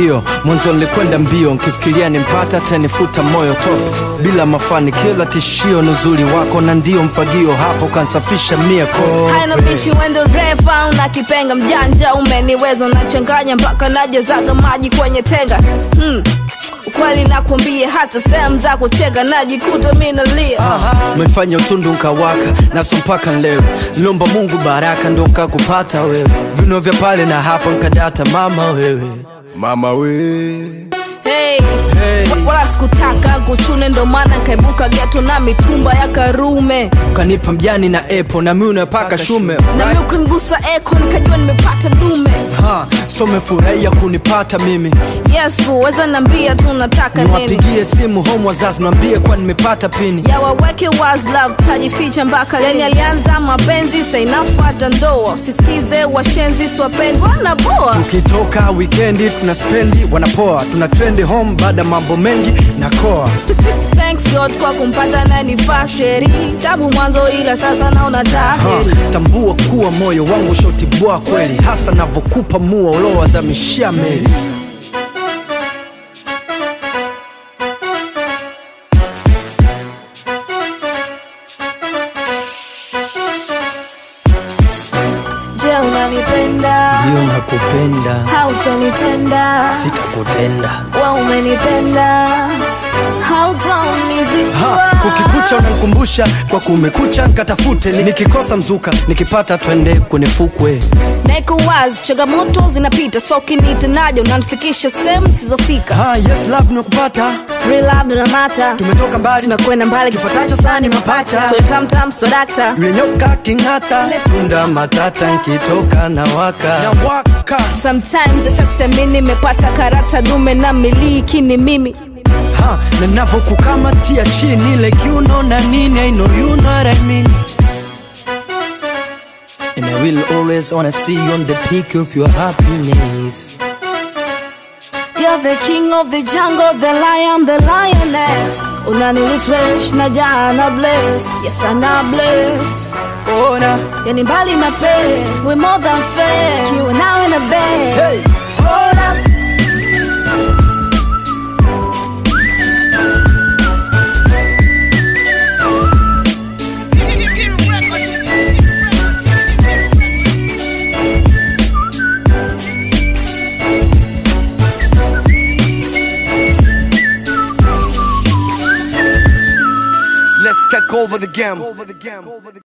ndio mwanzo nilikwenda mbio nkifikiria nimpata tanifuta moyo top bila mafanikio la tishio ni uzuri wako na ndio mfagio hapo kansafisha mia ko haina bishi wendo refa una kipenga mjanja umeniweza unachanganya mpaka najezaga maji kwenye tenga hmm. ukweli nakwambia hata sehemu za kuchega najikuta mi nalia umefanya utundu nkawaka naso mpaka leo nilomba mungu baraka ndo nkakupata wewe vino vya pale na hapa nkadata mama wewe mama we hey. Hey. Wa- wala sikutaka kuchune ndo maana nkaibuka geto na mitumba ya karume ukanipa mjani na epo na mi unapaka shume nami ukangusa eko nikajua nimepata dume Ha, so umefurahia kunipata mimi yes bu weza nambia tu nataka nini niwapigie simu home wazazi niambie kwa nimepata pini ya waweke was love tajificha mpaka lenye alianza mapenzi sainafuata ndoa usisikize washenzi siwapendi wanaboa tukitoka wikendi tuna spendi wanapoa tuna trendi home baada mambo mengi na koa thanks god kwa kumpata nanifaa sheri tabu mwanzo ila sasa naona ha, taheri tambua kuwa moyo wangu shotibwa kweli hasa navokupa mua ulowa za mishia meli je unanipenda ndiyo nakupenda hautonitenda sitakutenda wa umenipenda ha, hautonizikua kukikucha unankumbusha kwa kumekucha nkatafute Ni- nikikosa mzuka nikipata twende kwenye fukwe naiko wazi changamoto zinapita so kinitenaja unanifikisha sehemu zisizofika ha, yes love nakupata Real love ndo namata tumetoka mbali tunakwenda mbali kifuatacho sana ni mapacha kwenye tamtam swadakta yule nyoka king'ata tunda matata nkitoka na waka na waka sometimes hata nimepata karata dume na miliki ni mimi ha, na navokukamatia chini like you know na nini I know you know what I mean And I will always wanna see you on the peak of your happiness You're the king of the jungle, the lion, the lioness unanirefresh na jana bless yes ana bless ona yani mbali na pe we more than fair kiwa nawe na bed hey, ona let's take over the game